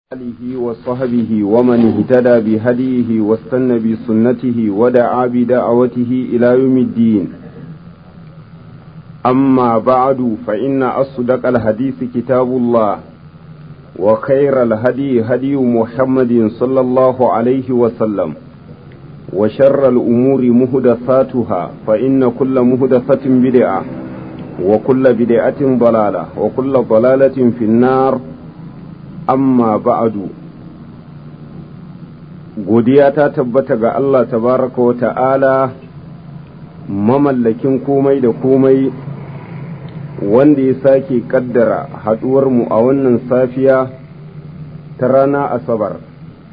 آله وصحبه ومن اهتدى بهديه واستنى بسنته ودعا بدعوته إلى يوم الدين أما بعد فإن أصدق الحديث كتاب الله وخير الهدي هدي محمد صلى الله عليه وسلم وشر الأمور مهدثاتها فإن كل مهدثة بدعة وكل بدعة ضلالة وكل ضلالة في النار amma ba'adu godiya ta tabbata ga Allah tabaraka wa ta'ala mamallakin komai da komai wanda ya sake kaddara mu a wannan safiya ta rana asabar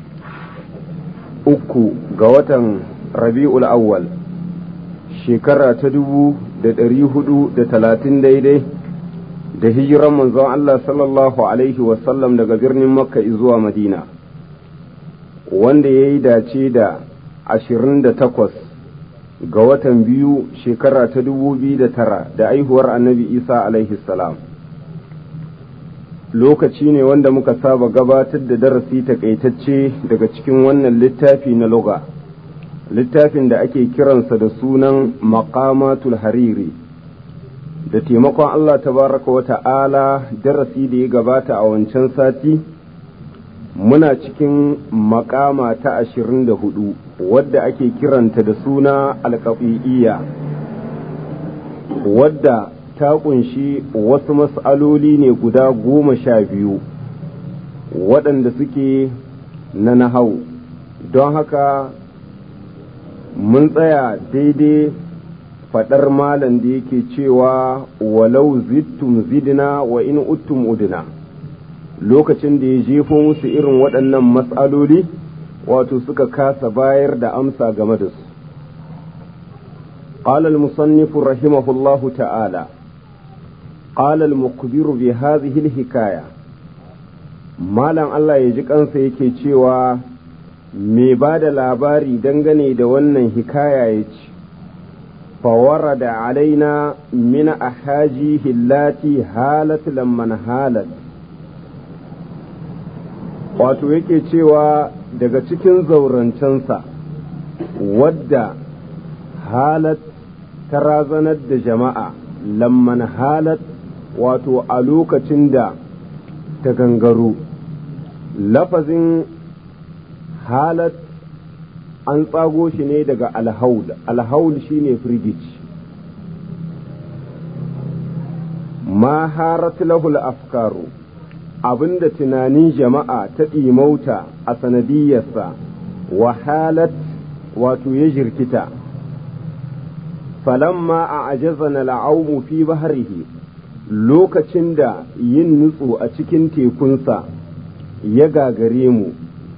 uku ga watan rabi'ul awwal shekara ta dubu da ɗari hudu da talatin daidai da hijiran manzon Allah sallallahu Alaihi wasallam daga birnin Makka zuwa Madina, wanda ya yi dace da ashirin da takwas ga watan biyu shekara ta dubu biyu da tara da aihuwar annabi Isa alaihi salam. Lokaci ne wanda muka saba gabatar da darasi takaitacce daga cikin wannan littafi na loga, littafin da ake kiransa da sunan Maqamatul Hariri. da taimakon Allah tabaraka wa ta'ala darasi da ya gabata a wancan sati muna cikin makama ta ashirin da hudu wadda ake kiranta da suna alkafi'iyya wadda ta kunshi wasu mas'aloli ne guda goma sha biyu waɗanda suke na nahau don haka mun tsaya daidai faɗar malam da yake cewa walau zittum zidna wa in uttum udna lokacin da ya jefo musu irin waɗannan matsaloli wato suka kasa bayar da amsa game da su قال المصنف رحمه الله تعالى قال المخبر بهذه الحكاية مالن الله يجي kansa yake cewa mai ba da labari dangane da wannan hikaya ya ce فورد علينا من أحاجيه اللاتي هالت لمن هالت wato yake cewa daga cikin zaurancensa wadda halat ta razanar da jama'a lamman halat wato a lokacin da ta gangaro lafazin halat an tsago shi ne daga alhaul alhaul shine firgici ma harat lahul afkaru abinda tunanin jama'a ta ɗimauta a sanadiyarsa wahalat wato ya jirkita falamma a ajazana la'aumu fi baharihi lokacin da yin nutsu a cikin tekunsa ya gagare mu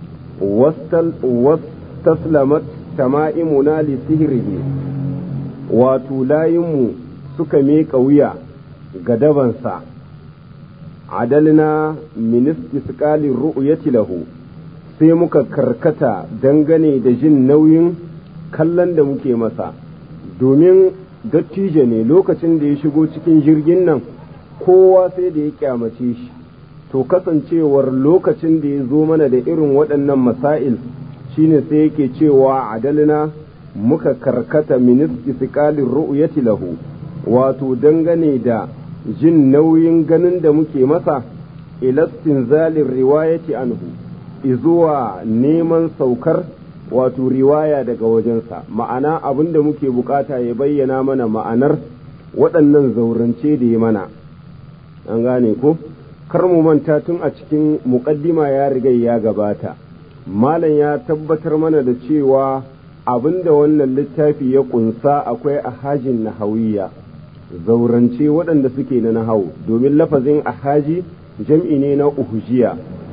taslamat tama'imuna li sihirihi wato layinmu suka miƙa wuya ga dabansa adalna ministi sukalin ru'uyati lahu sai muka karkata dangane da jin nauyin kallon da muke masa domin dattijo ne lokacin da ya shigo cikin jirgin nan kowa sai da ya kyamace shi to kasancewar lokacin da ya zo mana da irin waɗannan masail shine sai yake cewa adalina muka karkata min istiqalir ru'yati lahu wato dangane da jin nauyin ganin da muke masa ilastin zalin riwayati anhu izuwa neman saukar wato riwaya daga wajensa ma'ana abin da muke bukata ya bayyana mana ma'anar waɗannan zaurance da ya mana an gane ko kar mu manta tun a cikin muƙaddima ya riga ya gabata malam ya tabbatar mana da cewa abinda wannan littafi ya kunsa akwai ahajin nahawiyya zaurance waɗanda suke na nahawu domin lafazin ahaji jam'i ne na uhujiya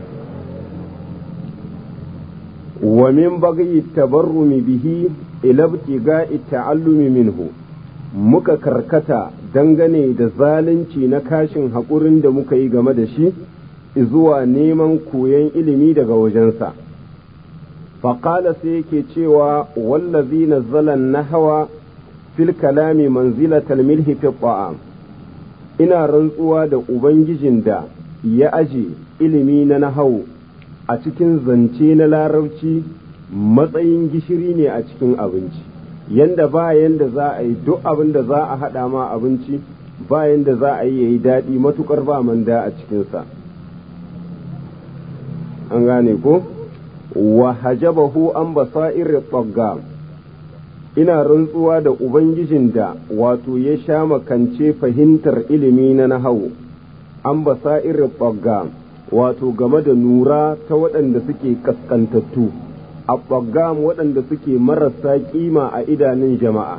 wa min bagayi tabarrumi bihi ilabtiga ta'allumi minhu muka karkata dangane da zalunci na kashin haƙurin da muka yi game da shi zuwa neman koyon ilimi daga wajensa. faƙala sai yake cewa wallazi nazzala nahawa fil kalami manzilatal milhi fi ta'am ina rantsuwa da ubangijin da ya aje ilimi na nahau a cikin zance na larabci matsayin gishiri ne a cikin abinci yanda ba yanda za a yi duk abin da za a haɗa ma abinci ba yanda za a yi ya yi daɗi matukar ba manda a cikinsa an gane ko wa hajabahu an basa'ir tsagga ina rantsuwa da ubangijin da wato ya sha makance fahimtar ilimi na nahawu an basa'ir tsagga wato game da nura ta waɗanda suke kaskantattu a ɓaggam waɗanda suke marasa ƙima a idanun jama'a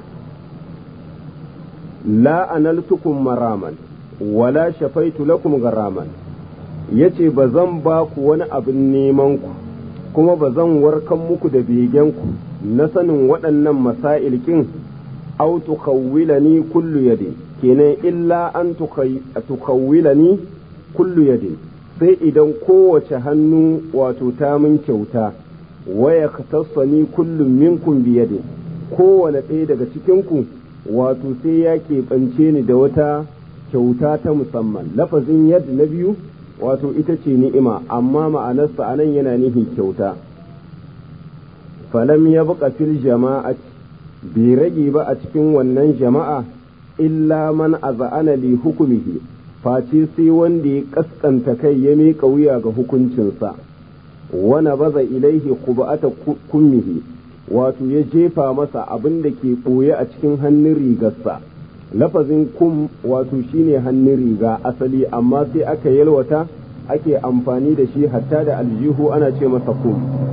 la analtukum maraman wala shafaitu lakum garaman yace ba zan ba ku wani abin neman ku kuma ba zan warkan muku da begenku na sanin waɗannan masailkin au tukawwilani kullu yadin kenan illa an tukawwilani kullu yadin sai idan kowace hannu wato ta min kyauta waya tassani kullum minkum biyadin kowane ɗaya daga cikinku wato sai ya keɓance ni da wata kyauta ta musamman lafazin yadda na biyu wato ita ce ni'ima amma ma'anarsa a nan yana nihin kyauta falam ya buƙa fil jama'at bai rage ba a cikin wannan jama'a illa man aza'ana li hukumihi face sai wanda ya kaskanta kai ya miƙa wuya ga hukuncinsa wana baza ilaihi qubata kummihi wato ya jefa masa abin da ke ɓoye a cikin hannun rigarsa lafazin kum wato shine hannun riga asali amma sai aka yalwata ake amfani da shi hatta da aljihu ana ce masa kum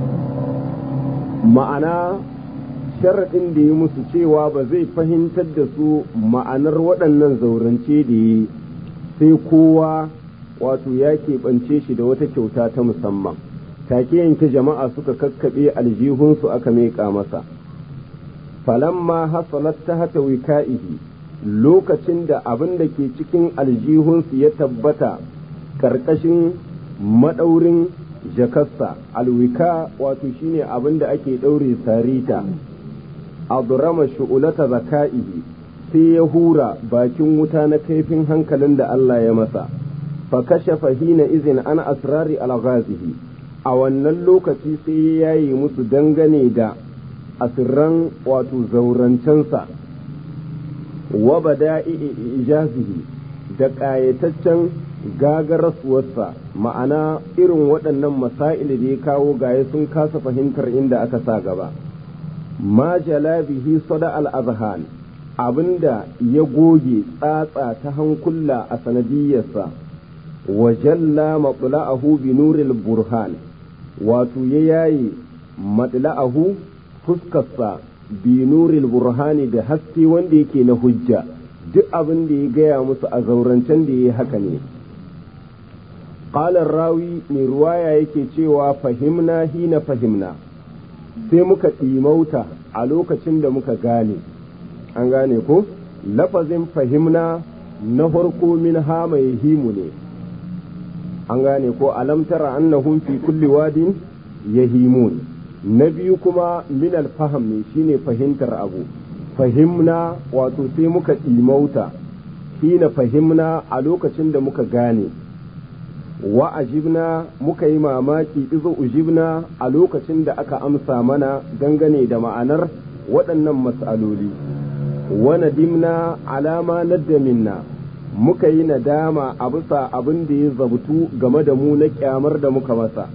ma'ana sharaɗin da ya musu cewa ba zai fahimtar da su ma'anar waɗannan zaurance da yi sai kowa wato ya keɓance shi da wata kyauta ta musamman take yanke jama'a suka kakkaɓe aljihunsu aka meƙa masa falamma hasalat ta hata wika'ihi lokacin da abin da ke cikin aljihunsu ya tabbata ƙarƙashin maɗaurin jakarsa alwika wato shine abin da ake ɗaure sarita adrama shu'ulata zaka'ihi sai ya hura bakin wuta na kaifin hankalin da Allah ya masa fa kashafa hina izin an asrari alghazihi a wannan lokaci sai ya yaye musu dangane da asirran wato zaurancensa wa bada'i ijazihi da ƙayataccen gagarasuwarsa ma'ana irin waɗannan masail da ya kawo gaye sun kasa fahimtar inda aka sa gaba ma bihi sada al-azhan abinda ya goge tsatsa ta hankula a sanadiyarsa wa jalla matla'ahu bi nuril burhan wato ya yaye matla'ahu fuskarsa bi nuril burhani da haske wanda yake na hujja duk abin da ya gaya musu a zaurancen da ya haka ne ƙalar rawi mai ruwaya yake cewa fahimna hina fahimna sai muka ɗimauta a lokacin da muka gane an gane ko lafazin fahimna na farko min ha mai himu ne an gane ko alam tara annahum fi kulli wadin yahimun na biyu kuma min alfaham ne shine fahimtar abu fahimna wato sai muka ɗimauta hina fahimna a lokacin da muka gane wa ajibna muka yi mamaki izo ujibna a lokacin da aka amsa mana dangane da ma'anar waɗannan mas'aloli wa nadimna alama nadda minna muka yi nadama a bisa abin da ya zabtu game da mu na kyamar da muka masa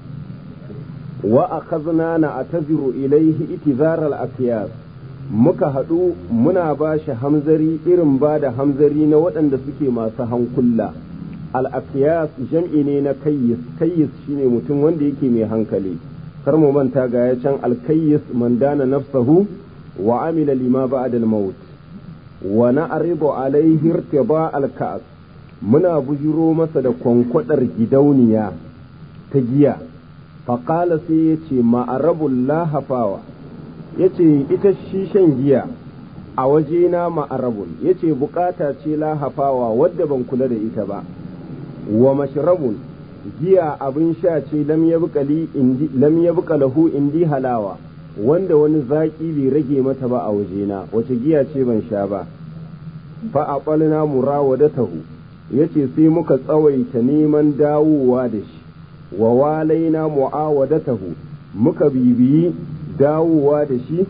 wa akhazna na ataziru ilaihi itizaral akiyas muka haɗu muna ba shi hamzari irin ba da hamzari na waɗanda suke masu hankula al'afiyas jam'i ne na kayyis kayyis shine mutum wanda yake mai hankali kar mu manta ga ya can alkayyis man dana nafsahu wa amila lima ba'da al-maut wa na'ridu alaihi irtiba al-ka'as muna bujiro masa da kwankwadar gidauniya ta giya faƙala sai ya ce ma'arabul lahafawa ya ce ita shi shan giya a wajena ma'arabun ya ce bukata ce lahafawa wadda ban kula da ita ba wa mashrabun giya abin sha ce lam ya buka lahu indi halawa wanda wani zaƙi bai rage mata ba a wajena wace giya ce ban sha ba fa a ɓalna murawadatahu ya ce sai muka tsawaita neman dawowa da shi wa walaina mu'awadatahu muka bibiyi dawowa da shi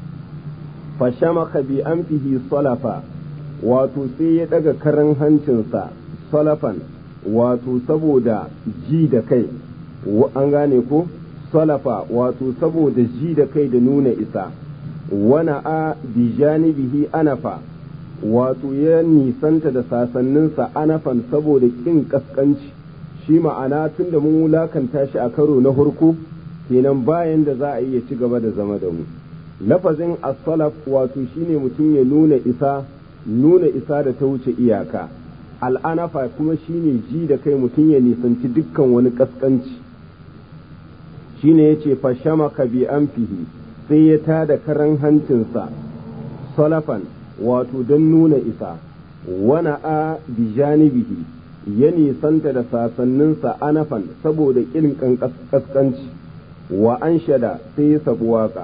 fashamaka bi anfihi salafa wato sai ya daga karan hancinsa salafan wato saboda ji da kai an gane ko salafa wato saboda ji da kai da nuna isa wana a bi janibihi anafa wato ya nisanta da sasanninsa anafan saboda kin kaskanci shi ma'ana tun da mun wulakanta shi a karo na hurku kenan bayan da za a iya ci gaba da zama da mu lafazin as-salaf wato shine mutum ya nuna isa nuna isa da ta wuce iyaka al'anafa kuma shine ji da kai mutum ya nisanci dukkan wani kaskanci shine yace fashamaka bi anfihi sai ya tada karan hancinsa salafan wato don nuna isa wana a bi janibihi ya nisanta da sasanninsa anafan saboda ƙin kaskanci wa an shada sai ya sabu waka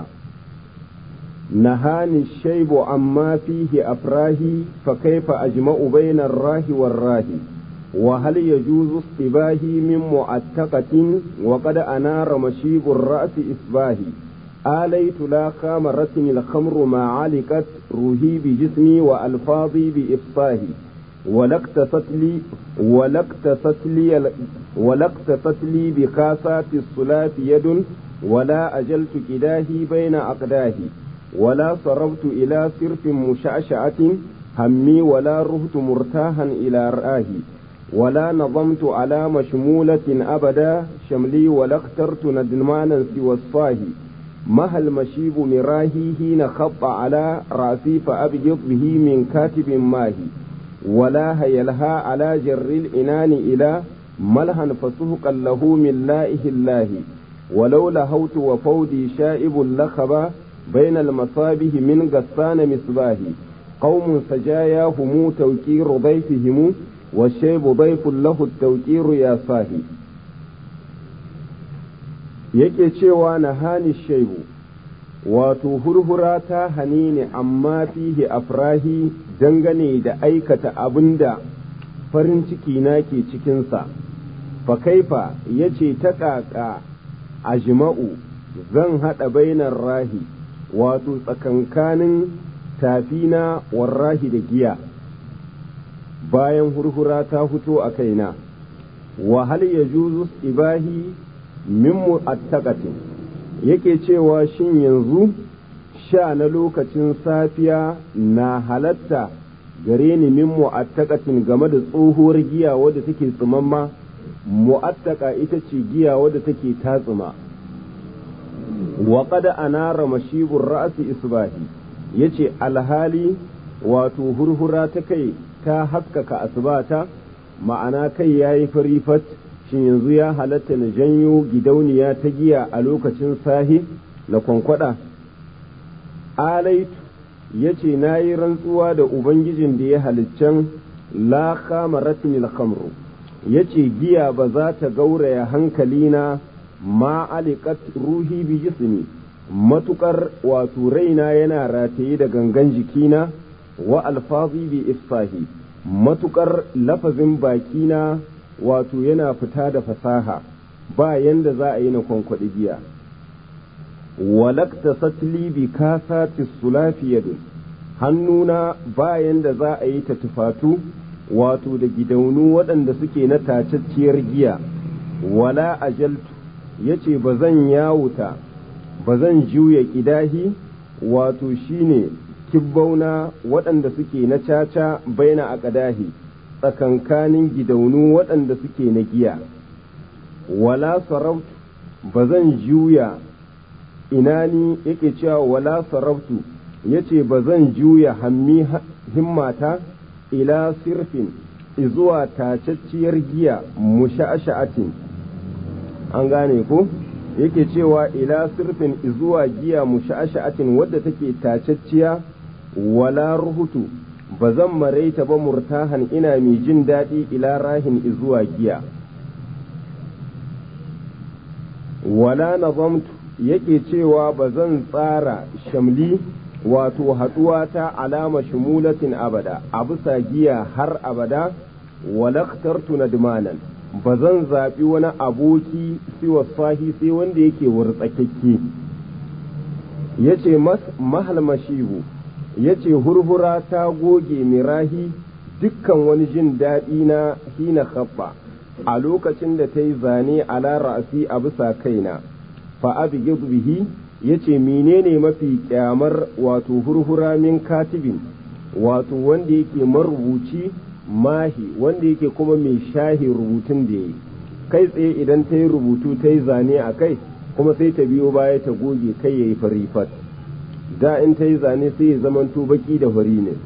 نهاني الشيب عما فيه أفراهي فكيف أجمع بين الراه والراه وهل يجوز اصطباهي من معتقة وقد أنار مشيب الرأس إصباهي آليت لا خامرتني الخمر ما علقت روحي بجسمي وألفاظي بإفصاهي ولاقتصت لي ولاقتصت لي ولاقتصت لي بكاسات الصلاة يد ولا أجلت كداهي بين أقداهي ولا صرفت إلى صرف مشعشعة همي ولا رهت مرتاحا إلى رآه ولا نظمت على مشمولة أبدا شملي ولا اخترت ندمانا سوى الصاه مها المشيب مراهي حين خط على رأسي فأبجض به من كاتب ماهي ولا هيلها على جر الإنان إلى ملها فسهقا له من لائه الله ولو لهوت وفودي شائب لخبا بين المصابه من غسان مصباح قوم سجاياهم توكير ضيفهم والشيب ضيف له التوكير يا صاحي yake cewa na hani shaibu wato hurhura ta hani ne amma fihi afrahi dangane da aikata abin da farin ciki na ke cikinsa fa kaifa ya ce ta ƙaƙa a jima'u zan haɗa bainar rahi wato tsakankanin tafina warrahi da giya bayan hurhura ta fito a kaina wa hal ya juzu ibahi min mu'attaqatin yake cewa shin yanzu sha na lokacin safiya na halatta gare ni min mu'attaqatin game da tsohuwar giya wadda take tsimamma mu'attaka ita ce giya wadda take tatsuma wa qad anara mashibur ra'si isbahi yace alhali wato hurhura ta kai ta haskaka asbata ma'ana kai yayi farifat shin yanzu ya halatta na janyo gidauniya ta giya a lokacin sahi na kwankwada alaitu yace na yi rantsuwa da ubangijin da ya haliccen la khamaratin khamru yace giya ba za ta gauraya hankalina ma alikat ruhi bi jismi matukar wato raina yana rataye da gangan jikina wa alfazi bi ifsahi matukar lafazin bakina wato yana fita da fasaha ba yanda za a yi na kwankwaɗi giya walakta satli bi kasati sulafi yadun hannuna ba yanda za a yi ta tufatu wato da gidaunu waɗanda suke na tacacciyar giya wala ajaltu ya ce ba zan yawuta ba zan juya ƙidahi wato shine kibbauna waɗanda suke na caca baina a ƙadahi tsakankanin gidaunu waɗanda suke na giya wala sarautu ba zan juya inani yake cewa wala sarautu ya ce ba zan juya hammi himmata ila sirfin izuwa tacacciyar giya musha'asha'atin an gane ko yake cewa ila sirfin izuwa giya musha'asha'atin wadda take tacacciya wala ruhutu ba zan maraita ba murtahan ina mai jin daɗi ila rahin izuwa giya wala nazamtu yake cewa ba zan tsara shamli wato haɗuwa ta alama shumulatin abada a bisa giya har abada walaktartu nadmanan ba zan zaɓi wani aboki siwa sahi sai wanda yake wurtsakakke ya ce mahalmashihu ya ce hurhura ta goge mirahi dukkan wani jin daɗi na hina khabba a lokacin da ta yi zane ala ra'asi a bisa kaina fa abi bihi ya ce menene mafi kyamar wato hurhura min katibin wato wanda yake marubuci mahi wanda yake kuma mai shahi rubutun da ya yi kai tsaye idan ta yi rubutu ta yi zane a kai kuma sai ta biyo baya ta goge kai ya yi farifat da in ta yi zane sai ya zamanto baki da fari ne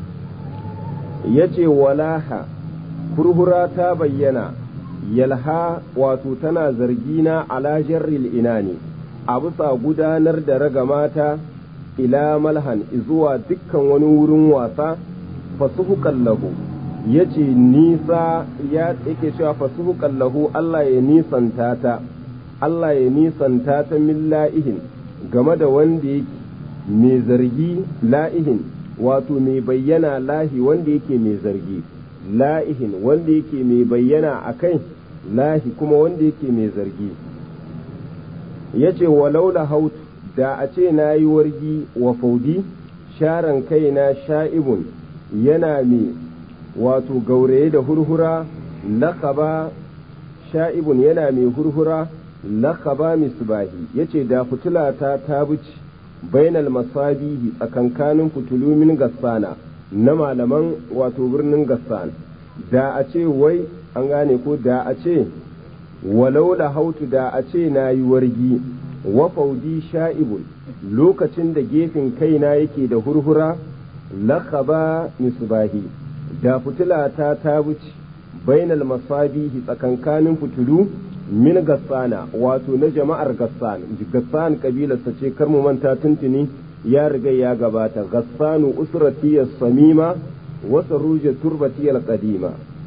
ya ce walaha hurhura ta bayyana yalha wato tana zargina ala jarril ina ne a bisa gudanar da ragamata ila malhan zuwa dukkan wani wurin wasa fasuhukan lahu ya ce nisa ya yake cewa fasuhukan lahu Allah ya nisanta ta Allah ya nisanta ta min la'ihin game da wanda yake mai zargi la'ihin wato mai bayyana lahi wanda yake mai zargi la'ihin wanda yake mai bayyana a kai lahi kuma wanda yake mai zargi ya ce walau da haut da a ce na yi wargi wa faudi sharan kaina sha'ibun yana mai wato gauraye da hurhura lakaba sha'ibun yana mai hurhura lakaba misbahi ya ce da fitulata ta buci bainal masabihi tsakankanin fitulu min gassana na malaman wato birnin gassan da a ce wai an gane ko da a ce walau da hautu da a ce na yi wargi wa faudi sha'ibun lokacin da gefen kaina yake da hurhura lakaba misbahi da fitulata ta wuce bainal masabihi tsakankanin fitulu min gassana wato na jama'ar gassan gassan kabilarsa ce kar mu manta tuntuni ya riga ya gabata gassanu usratiyas samima wa saruja turbatiyal qadima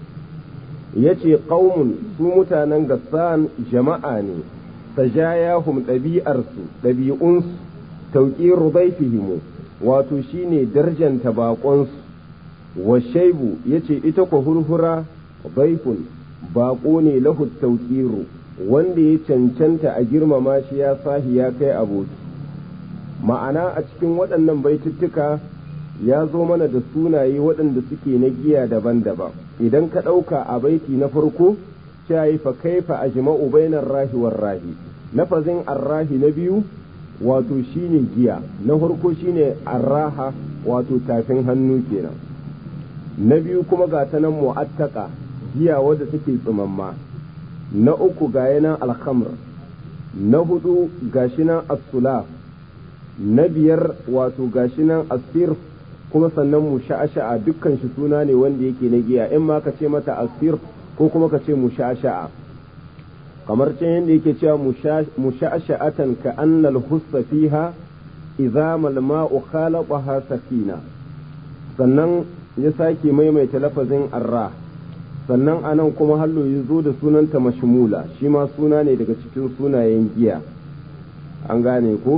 yace qaumun su mutanen gassan jama'a ne sajayahum ɗabi'arsu ɗabi'unsu tauƙiru daifihimu wato shine darjanta baƙonsu wa shaibu yace ita ko hurhura baifun baƙo ne lahu tauƙiru wanda ya cancanta a girmama shi ya sahi ya kai aboki ma'ana a cikin waɗannan baituttuka ya zo mana da sunaye waɗanda suke na giya daban-daban idan ka ɗauka a baiti na farko shayi fa kaifa ajma'u bainar rahi war rahi lafazin arrahi na biyu wato shine giya na farko shine arraha wato tafin hannu kenan na biyu kuma ga ta nan mu'attaka giya wadda take tsumamma na uku ga yanan alhamr na hudu gashi nan as-sulaf na biyar wato gashi nan asir kuma sannan mu sha'asha'a dukkan shi suna ne wanda yake na giya in ma ka ce mata asir ko kuma ka ce mu sha'asha'a kamar can yadda yake cewa mu sha'asha'atan ka annal hussa fiha idza mal ma'u khalaqaha sakina sannan ya sake maimaita lafazin arra sannan anan kuma hallo ya zo da sunanta mashmula shi ma suna ne daga cikin sunayen giya an gane ko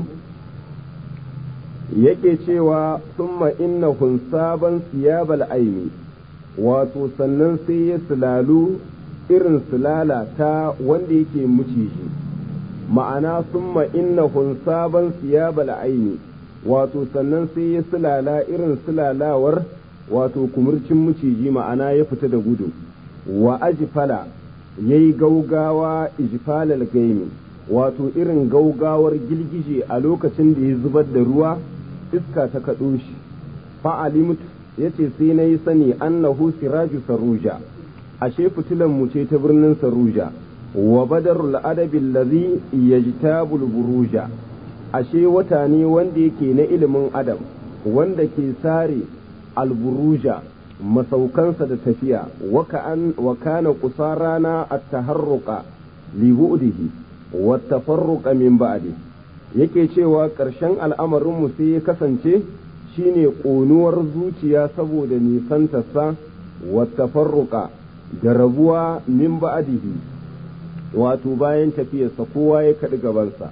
yake cewa summa innahun sabon siyabal aimi wato sannan sai ya sulalu irin sulala ta wanda yake muciji ma'ana summa innahun sabon siyabal aimi wato sannan sai ya sulala irin sulalawar wato kumurcin muciji ma'ana ya fita da gudu wa ajfala ya yi gaugawa ijfalal gaimi wato irin gaugawar girgije a lokacin da ya zubar da ruwa iska ta kaɗo shi fa'alimut ya ce sai na yi sani annahu siraju saruja ashe fitilan mu ce ta birnin saruja wa badarul adabi allazi yajtabul buruja ashe wata ne wanda yake na ilimin adam wanda ke sare alburuja masaukansa da tafiya wa kana kusarana at-taharruqa li bu'dihi wa tafarruqa min ba'di yake cewa ƙarshen al'amarinmu sai ya kasance shine ƙonuwar zuciya saboda nisantarsa wa tafarruqa da rabuwa min ba'dihi wato bayan tafiyarsa kowa ya kaɗi gabansa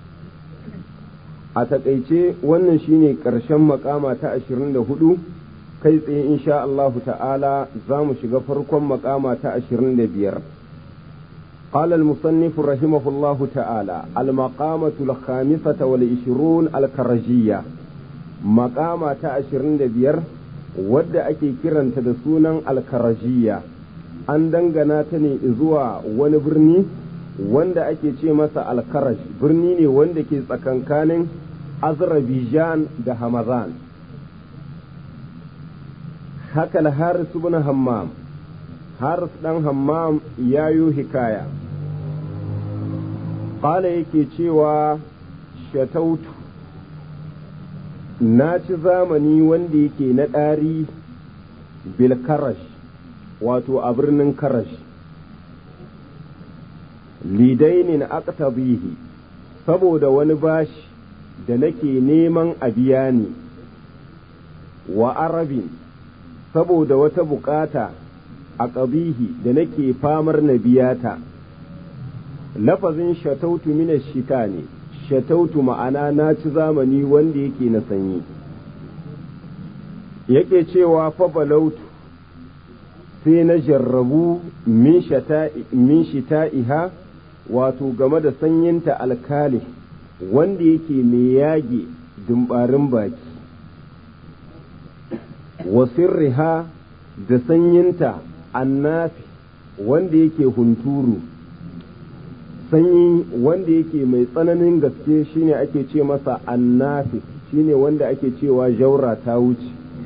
a taƙaice wannan shine ƙarshen makama ta ashirin da hudu kai tsaye insha Allahu ta'ala za mu shiga farkon makama ta ashirin da biyar قال المصنف رحمه الله تعالى المقامة الخامسة والعشرون الكرجية مقامة عشرين بير wadda ake kiranta da sunan alkarajiya an dangana ta ne zuwa wani birni wanda ake ce masa alkaraj birni ne wanda ke tsakankanin azerbaijan da hamadan haka haris ibn hammam haris dan hammam ya yi hikaya ƙala yake cewa shatautu na ci zamani wanda yake na ɗari bil karash wato a birnin karash lidainin aqtabihi saboda wani bashi da nake neman a biya ni wa arabin saboda wata bukata a ƙabihi da nake famar na biya ta lafazin shatautu mina shita ne shatautu ma'ana na ci zamani wanda yake na sanyi yake cewa fa balautu sai na jarrabu min shita'iha wato game da sanyinta alkali wanda yake mai yage dumbarin baki wasirriha da sanyinta annafi wanda yake hunturu sanyi wanda yake mai tsananin gaske shine ake ce masa annafi shine wanda ake cewa jaura ta wuce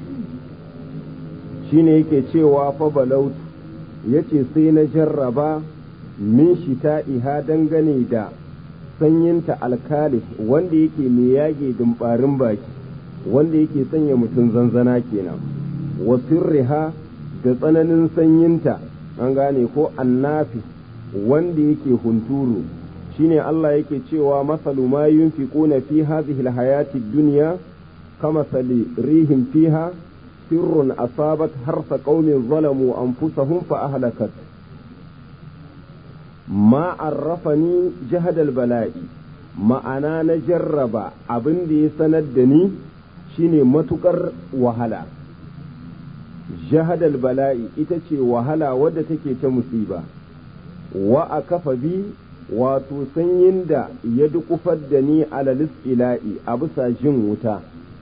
shine yake cewa fa balautu yace sai na jarraba min shita'iha dangane da sanyinta alkali wanda yake mai yage dumbarin baki wanda yake sanya mutum zanzana kenan wa sirriha da tsananin sanyinta an gane ko annafi wanda yake hunturu shine Allah yake cewa masalu ma yunfiquna fi hadhihi alhayati dunya kama sali rihim fiha sirrun asabat harsa qaumin zalamu anfusahum fa ahlakat ma arrafani jahadal bala'i ma'ana na jarraba abin da ya sanar da ni shine matukar wahala jahadal bala'i ita ce wahala wadda take ta musiba wa a kafa bi wato sanyin da ya dukufar da ni alalis ila'i a bisa jin wuta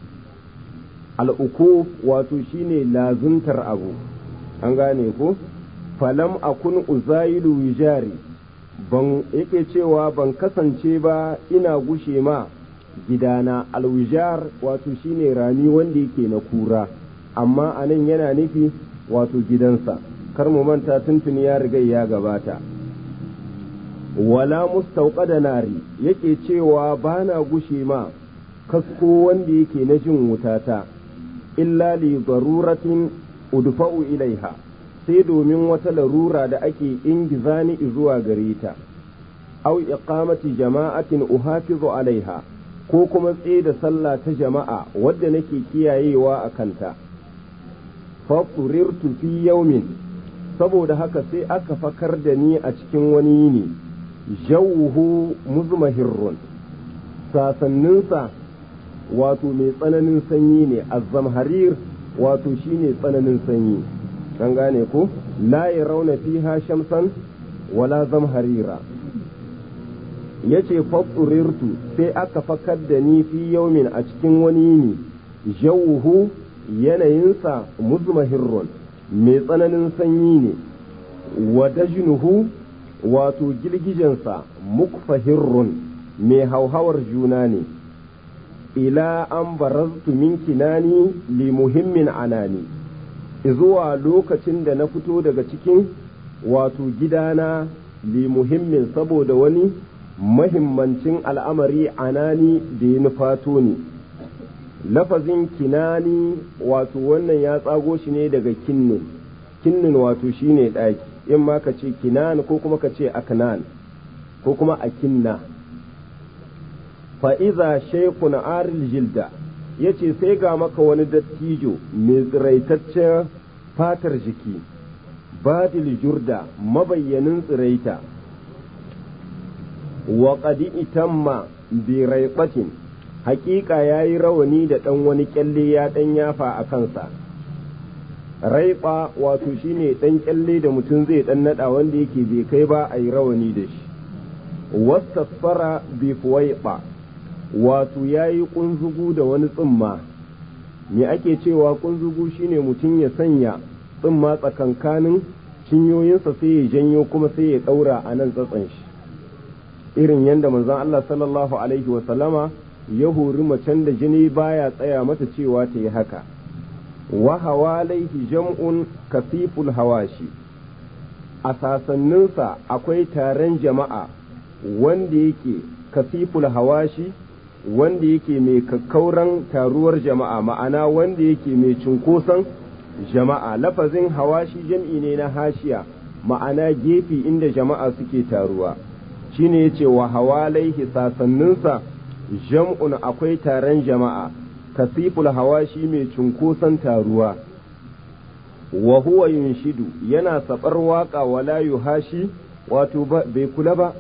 al'uku wato shine lazuntar abu an gane ko falam akun uzailu wijari ban yake cewa ban kasance ba ina gushe ma gidana alwijar wato shine rami wanda yake na kura amma anan yana nufi wato gidansa kar mu manta tuntuni ya riga ya gabata wala mustauqada nari yake cewa bana gushe ma kasko wanda yake na jin wutata illa li daruratin udfa'u ilaiha sai domin wata larura da ake ingizani zuwa gare ta au iqamati jama'atin uhafizu alaiha ko kuma tsaye da sallah ta jama'a wadda nake kiyayewa a kanta fafurirtu fi yaumin saboda haka sai aka fakar da ni a cikin wani yini jawuhu muzmahirrun sasanninsa wato mai tsananin sanyi ne azzamharir wato shine tsananin sanyi an gane ko la rauna fiha shamsan wala zamharira yace faturirtu sai aka fakar da ni fi yaumin a cikin wani yini jawuhu yanayinsa muzmahirrun mai tsananin sanyi ne wa dajnuhu wato girgijensa mukfahirrun mai hauhawar juna ne ila an baraztu min kinani li muhimmin anani zuwa lokacin da na fito daga cikin wato gidana li muhimmin saboda wani mahimmancin al'amari anani da ya nufato ni lafazin kinani wato wannan ya tsago shi ne daga kinnin kinnin wato shine ɗaki in ma ka ce kinan ko kuma ka ce aknan ko kuma akinna fa'iza shekun aril jilda ya ce sai ga maka wani dattijo mai tsiraitaccen fatar jiki badil jurda mabayyanin tsiraita wa qadi itamma bi raiqatin haƙiƙa ya yi rawani da ɗan wani ƙyalle ya ɗan yafa a kansa raiba wato shine ɗan kyalle da mutum zai ɗan naɗa wanda yake bai kai ba a yi rawani da shi wastasfara bi fuwaiɓa wato ya yi ƙunzugu da wani tsumma me ake cewa ƙunzugu shine mutum ya sanya tsumma tsakankanin cinyoyinsa sai ya janyo kuma sai ya ɗaura a nan tsatsan shi irin yadda manzon Allah sallallahu alaihi wasallama ya hori macen da jini baya tsaya mata cewa ta yi haka wa hawalaihi jam'un kasiful hawashi a sasanninsa akwai taron jama'a wanda yake kasiful hawashi wanda yake mai kakkauran taruwar jama'a ma'ana wanda yake mai cunkoson jama'a lafazin hawashi jam'i ne na hashiya ma'ana gefe inda jama'a suke taruwa shine yace wa hawalaihi sasanninsa jam'un akwai taron jama'a kasiful hawashi mai cunkoson taruwa wa huwa yunshidu yana sabar waka wala yuhashi wato bai kula ba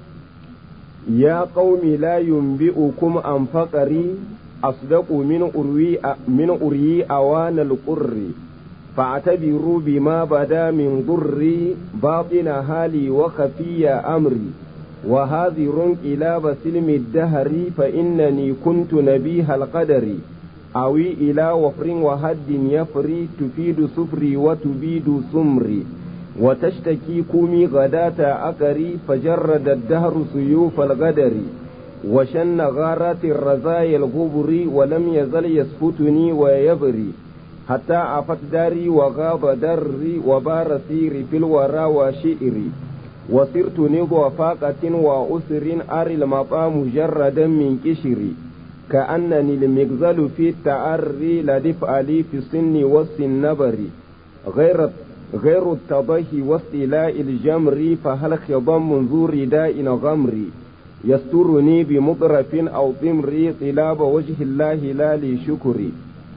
ya qaumi la yunbi'ukum an faqari asdaqu min urwi min uryi awana al-qurri fa'tabiru bima bada min durri batina hali wa khafiya amri wa hadhirun ila basilmi ad-dahri fa innani kuntu nabiha al-qadari awi ila wafrin wa haddin yafri tufidu sufri wa tubidu sumri وتشتكي كومي غداة أكري فجرد الدهر سيوف الغدر وشن غارات الرزايا الغبر ولم يزل يسفتني ويبري حتى عفت داري وغاب دري وبار سيري في الورى وشئري وصرت نضو فاقة وأسر أري المطا مجردا من كشري كأنني المغزل في التعري لدفع لي في السن والسنبر غير غير التضحي واستيلاء الجمر فهل خضم منذ رداء غمري يسترني بمطرف أو ضمري طلاب وجه الله لا لشكري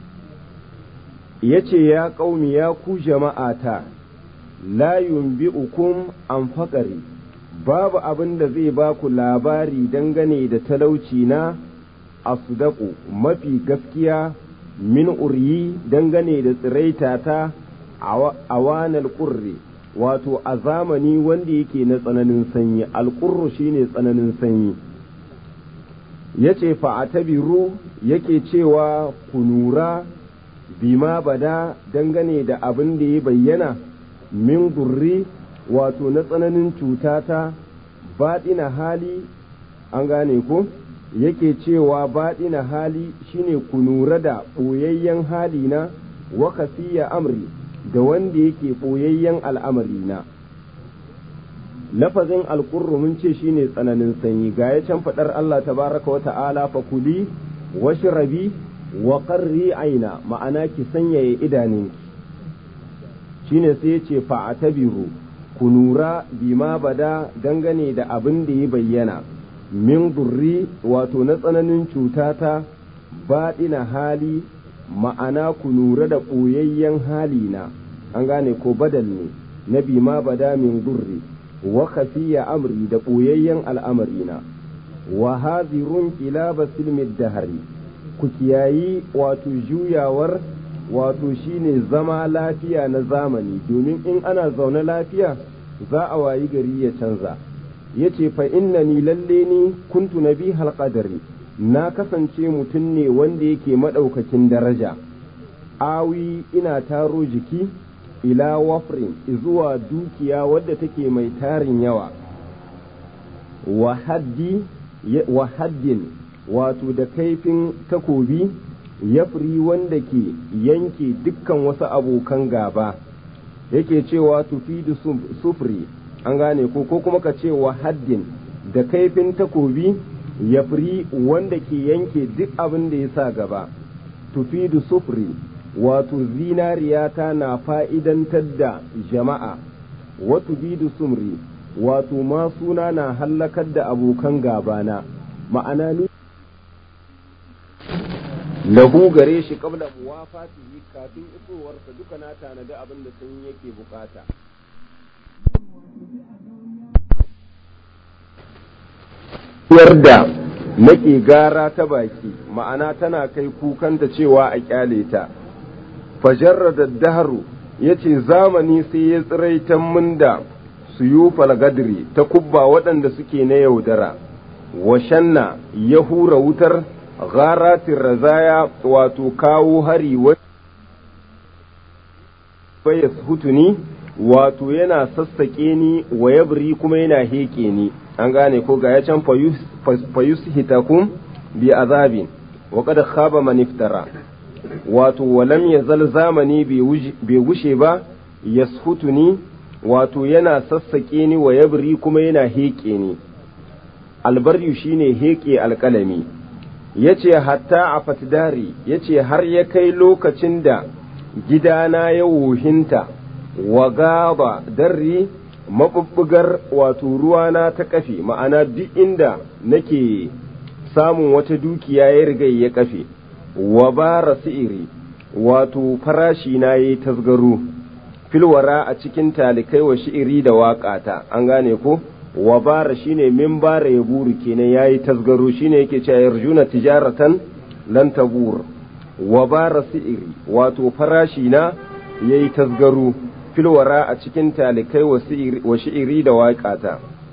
yace ya ƙaumi ya ku jama'ata la yunbi'ukum an faƙari babu abin da zai ba ku labari dangane da talauci na asdaku mafi gaskiya min uryi dangane da tsiraitata a wanar ƙurri wato a zamani wanda yake na tsananin sanyi alƙurru shine tsananin sanyi ya ce fa'atabiru yake cewa ku nura bima bada dangane da abin da ya bayyana min durri wato na tsananin cutata baɗina hali an gane ko yake cewa baɗina hali shine ku nura da ɓoyayyen hali na wa amri da wanda yake ɓoyayyen al'amari na. Lafazin alƙurru mun ce shi ne tsananin sanyi, ga ya can faɗar Allah tabaraka wa ta'ala fa kuli wa shirabi wa ƙarri aina ma'ana ki sanyaya idaninki. Shi ne sai ce fa'atabiru ku nura bima bada dangane da abin da ya bayyana, min durri wato na tsananin cutata baɗina hali ma'ana ku lura da ɓoyayyen halina an gane ko badal ne na bima bada min durri wa khafiya amri da ɓoyayyen al'amarina wa hazirun ila basilmid dahari ku kiyayi wato juyawar wato shine zama lafiya na zamani domin in ana zaune lafiya za a wayi gari ya canza yace fa innani lalle ni kuntu nabi halqadari na kasance mutum ne wanda yake maɗaukakin daraja awi ina taro jiki ila wafrin zuwa dukiya wadda take mai tarin yawa wa haddin wato da kaifin takobi yafri wanda ke yanke dukkan wasu abokan gaba yake cewa tufidu sufri an gane ko ko kuma ka ce wa haddin da kaifin takobi ya firi wanda ke yanke duk abin da ya sa gaba tufidu sufri wato zinariyata na fa'idantar da jama'a wato bidu sumri wato ma suna na hallakar da abokan gabana ma'ana ni lahu gare shi kabla muwafatihi kafin isowarsa duka na tanadi abin da sun yake bukata da nake gara ta baki ma'ana tana kai kukanta cewa a kyale ta fajarra da daharu ya ce zamani sai ya tsiraitan mun da suyufal gadri ta kubba waɗanda suke na yaudara wa shanna ya hura wutar gharatin razaya wato kawo hari bayas hutuni wato yana sassaƙe ni wa yabri kuma yana heƙe ni an gane ko ga ya can fayus hitakum bi azabin wa kada khaba man iftara wato walam yazal zamani bai gushe ba yashutuni wato yana sassaƙe ni wa yabri kuma yana heƙe ni albaryu shine heƙe alƙalami yace hatta a fatidari yace har ya kai lokacin da gidana ya wuhinta wa gaba darri mabubbugar wato ruwana ta kafe ma'ana duk inda nake samun wata dukiya ya riga ya kafe wa bara si'iri wato farashi na yayi tasgaro filwara a cikin talikai wa shi'iri da waƙata an gane ko wa bara shine min bara ya buru kenan yayi tasgaro shine yake cewa yarjuna tijaratan lan tabur wa bara si'iri wato farashi na yayi tasgaro filwara a cikin talikai wa shi'iri da waƙata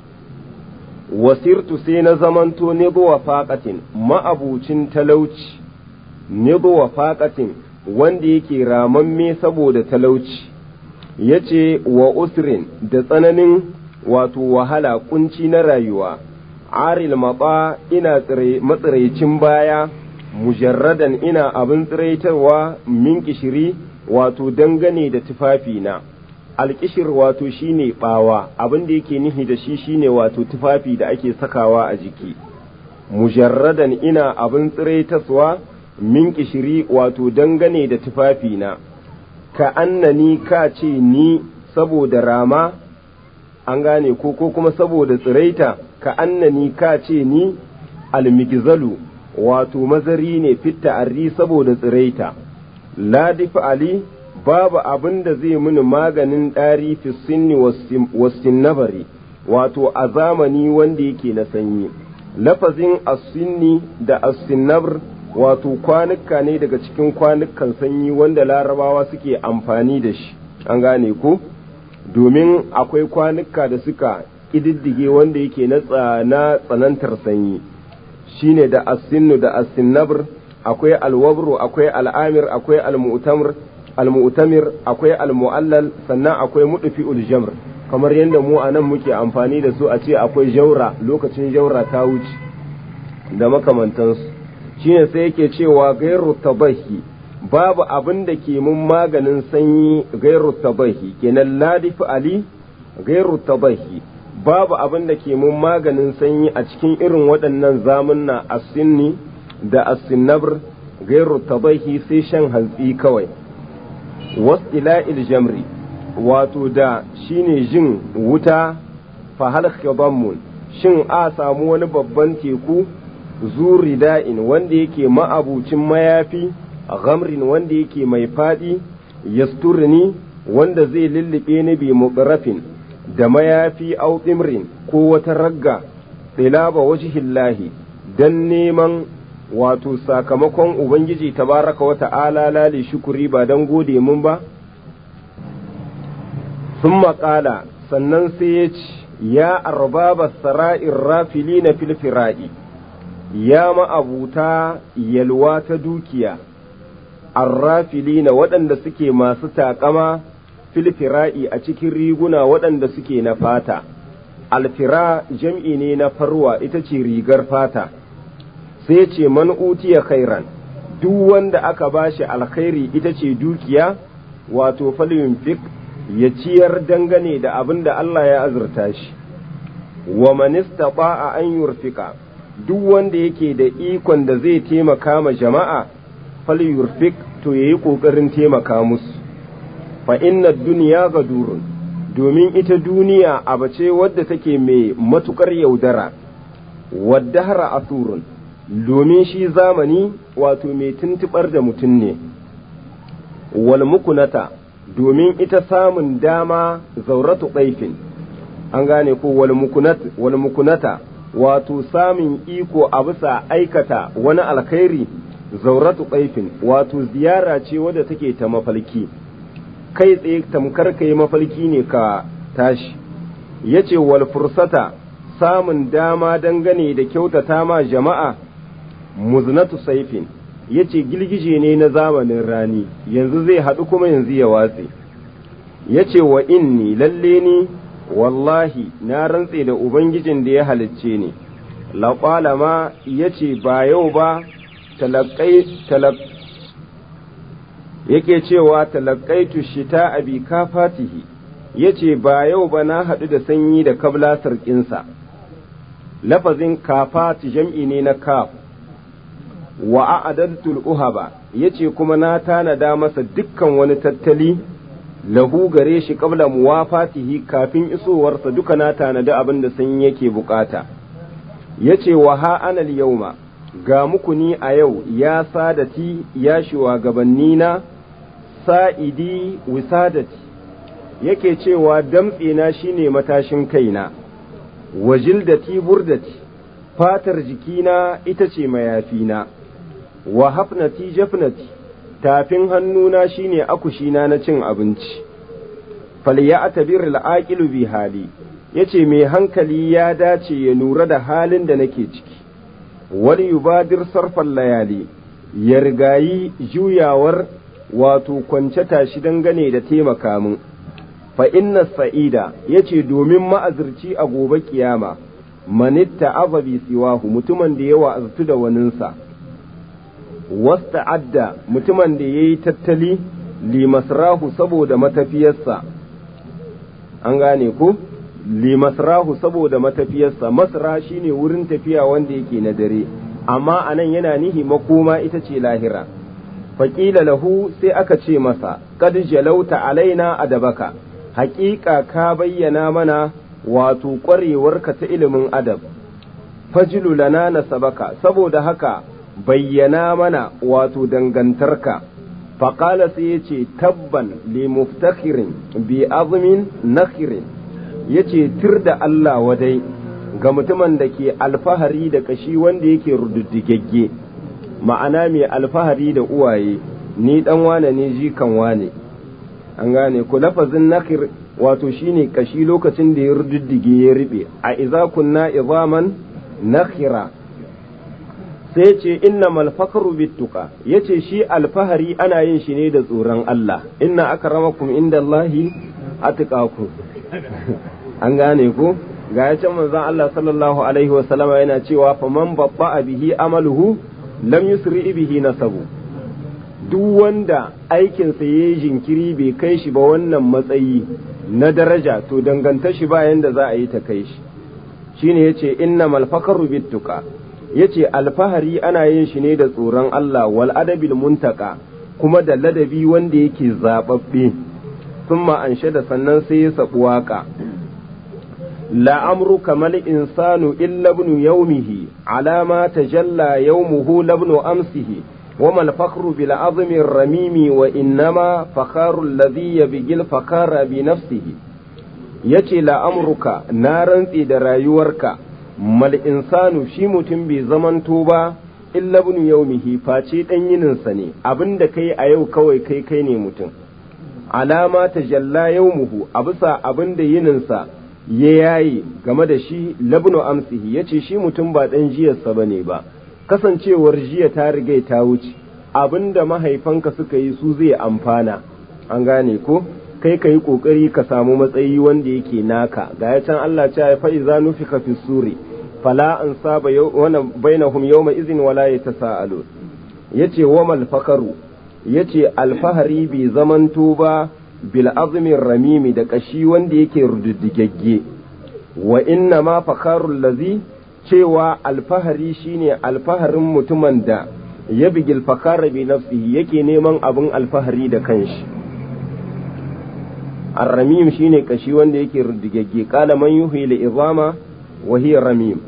wasirtu sai na zamanto nibuwa faƙatin ma'abucin talauci nibuwa faƙatin wanda yake ramamme saboda talauci ya ce wa usrin da tsananin wato wahala kunci na rayuwa aril maɓa ina matsiraicin baya mujarradan ina abin tsiraitarwa min kishiri wato dangane da tufafina alkishir wato shine bawa abin da yake nihi da shi shine wato tufafi da ake sakawa a jiki mujarradan ina abin tsiraitaswa min kishiri wato dangane da tufafina ka annani ka ce ni saboda rama an gane ko ko kuma saboda tsiraita ka annani ka ce ni almigzalu wato mazari ne fitta arri saboda tsiraita ladif ali babu abin da zai mini maganin ɗari fi sinni wasin nabari wato a zamani wanda yake na sanyi lafazin asinni da asinnabar wato kwanuka ne daga cikin kwanukan sanyi wanda larabawa suke amfani da shi an gane ko domin akwai kwanuka da suka ƙididdige wanda yake na tsanantar sanyi shine da asinnu da asinnabr akwai alwabru akwai al'amir akwai almu'tamir almu'tamir akwai almu'allal sannan akwai mudufi uljamr kamar yadda mu a nan muke amfani da su a ce akwai jaura lokacin jaura ta wuce da makamantansu shine sai yake cewa gairu tabahi babu abin da ke mun maganin sanyi gairu tabahi kenan ladifi ali gairu tabahi babu abin da ke mun maganin sanyi a cikin irin waɗannan zamunna asinni da asinnabr gairu tabahi sai shan hantsi kawai wastila'il jamri wato da shine jin wuta fahal khidamun shin a samu wani babban teku zuri da'in wanda yake ma'abucin mayafi ghamrin wanda yake mai fadi yasturni wanda zai lullube ni bi muqrafin da mayafi au tsimrin ko wata ragga ɗilaba wajhillahi dan neman wato sakamakon ubangiji tabaraka wa ta'ala lali shukuri ba dan gode mun ba sun maƙala sannan sai ya ce ya arbaba sara'in rafili na filfira'i ya ma'abuta yalwa ta dukiya arrafili na waɗanda suke masu taƙama filfira'i a cikin riguna waɗanda suke na fata alfira jam'i ne na farwa ita ce rigar fata sai ce man utiya khairan duk wanda aka bashi alkhairi ita ce dukiya wato falyunfik ya ciyar dangane da abin da Allah ya azurta shi wa man istata'a an yurfika duk wanda yake da ikon da zai taimaka ma jama'a falyurfik to yayi kokarin taimaka musu fa inna dunya gadurun domin ita duniya abace wadda take mai matukar yaudara wadda hara asurun domin shi zamani wato mai tuntubar da mutum ne wal mukunata domin ita samun dama zauratu ɗaifin an gane ko wal mukunata wato samun iko a bisa aikata wani alkhairi zauratu ɗaifin wato ziyara ce wadda take ta mafalki kai tsaye tamkar ka yi mafarki ne ka tashi ya ce wal fursata samun dama dangane da kyautata ma jama'a muznatu saifin ya ce girgije ne na zamanin rani yanzu zai haɗu kuma yanzu ya watse ya ce wa inni lalle ni wallahi na rantse da ubangijin da ya halicce ni laƙwala ma ya ce ba yau ba yake cewa talakaitu shita a bi kafatihi ya ce ba yau ba na haɗu da sanyi da kabla sarƙinsa lafazin kafati jam'i ne na kaf wa a'adadtul uhaba ya ce kuma na tanada masa dukkan wani tattali lahu gare shi kabla muwafatihi kafin isowarsa duka na tanada abin da sanyi yake bukata ya ce wa ha anal yauma ga muku ni a yau ya sadati ya shugabanni na sa'idi wisadati yake cewa damtsena shine matashin kaina wajildati burdati fatar jikina ita ce mayafina wa hafnati jafnati tafin hannuna shine akushina na cin abinci falya atabir al'aqilu bi hali yace mai hankali ya dace ya nura da halin da nake ciki wani yubadir sarfan layali ya rigayi juyawar wato kwance tashi dangane da taimaka min fa inna sa'ida yace domin ma'azirci a gobe kiyama manitta azabi siwahu mutumin da yawa aztu da waninsa wasta'adda mutumin da yayi tattali li masrahu saboda matafiyarsa an gane ko li masrahu saboda matafiyarsa masra shine wurin tafiya wanda yake na dare amma anan yana nihi makoma ita ce lahira faƙila lahu sai aka ce masa kad jalauta alaina adabaka haƙiƙa ka bayyana mana wato ƙwarewarka ta ilimin adab fajilu lana nasabaka saboda haka bayyana mana wato dangantarka faƙala sai ya ce tabban li muftakhirin bi azmin nakhirin ya ce tir da Allah wadai ga mutumin da ke alfahari da kashi wanda yake rududdigegge ma'ana mai alfahari da uwaye ni dan wane ne jikan wane an gane ku lafazin nakir wato shine kashi lokacin da ya rududdige ya riɓe a iza kunna izaman nakhira sai ce inna malfakaru bittuka yace shi alfahari ana yin shi ne da tsoron Allah inna akramakum indallahi atqakum an gane ku ga ya can manzon Allah sallallahu alaihi wa sallama yana cewa faman babba bihi amaluhu lam yusri bihi nasabu duk wanda aikinsa ya yi jinkiri bai kai shi ba wannan matsayi na daraja to danganta shi bayan da za a yi ta kai shi shine yace inna malfakaru bittuka yace alfahari ana yin shi ne da tsoron Allah wal adabil muntaka kuma da ladabi wanda yake zababbe thumma anshada sannan sai ya sabu waka la amru kamal insanu illa ibn yawmihi ala ma tajalla yawmuhu labnu amsihi وما الفخر بالعظم الرميم وإنما فخار الذي يبغي الفخار بنفسه yace la'amruka na rantse da rayuwarka mal insanu shi mutum bai zamanto ba illa bin yaumihi face dan yininsa ne abinda kai a yau kawai kai kai ne mutum alama ta jalla yaumuhu a bisa abinda yininsa ya yayi game da shi labnu amsihi yace shi mutum ba dan jiyarsa bane ba kasancewar jiya ta riga ta wuce abinda mahaifanka suka yi su zai amfana an gane ko kai ka yi ƙoƙari ka samu matsayi wanda yake naka ga ya can Allah ce ya fa'iza nufika fi suri fala an saba wani bainahum yawma izin wala ya ta sa'alo ya ce wa malfakaru ya ce alfahari bai zamanto ba bil azumin ramimi da ƙashi wanda yake rududdigagge wa inna ma fakarun lazi cewa alfahari shine alfaharin mutumin da ya bigil fakara bi nafsihi yake neman abin alfahari da kanshi الرميم shine kashi wanda yake rudigagge qala man yuhi li izama wa hiya ramim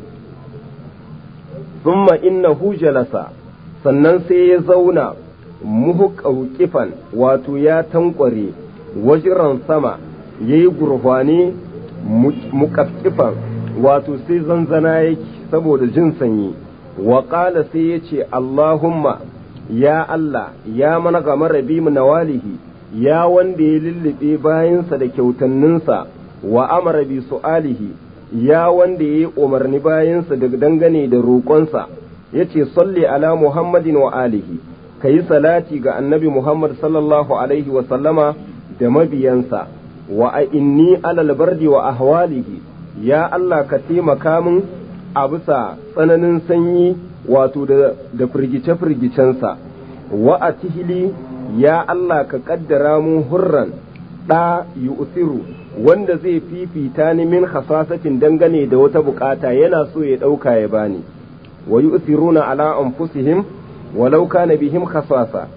thumma innahu jalasa sannan sai ya zauna muhuqawqifan wato ya tankware wajiran sama yayi gurfani muqaffifan wato sai zanzana yake saboda jin sanyi wa qala sai yace allahumma ya allah ya mana gamar rabi mu nawalihi ya wanda ya lullube bayansa da kyautanninsa wa amara bi su'alihi ya wanda ya yi umarni bayansa da dangane da roƙonsa ya ce salli ala muhammadin wa alihi ka yi salati ga annabi muhammad sallallahu alaihi wa sallama da mabiyansa wa a inni alal bardi wa ahwalihi ya Allah ka taimaka min a bisa tsananin sanyi wato da firgice-firgicensa wa a tihili ya Allah ka kaddara mun hurran ɗa yu'siru wanda zai fifita ni min hasasatin dangane da wata bukata yana so ya ɗauka ya bani wa yu'siruna ala anfusihim walau kana bihim khasasa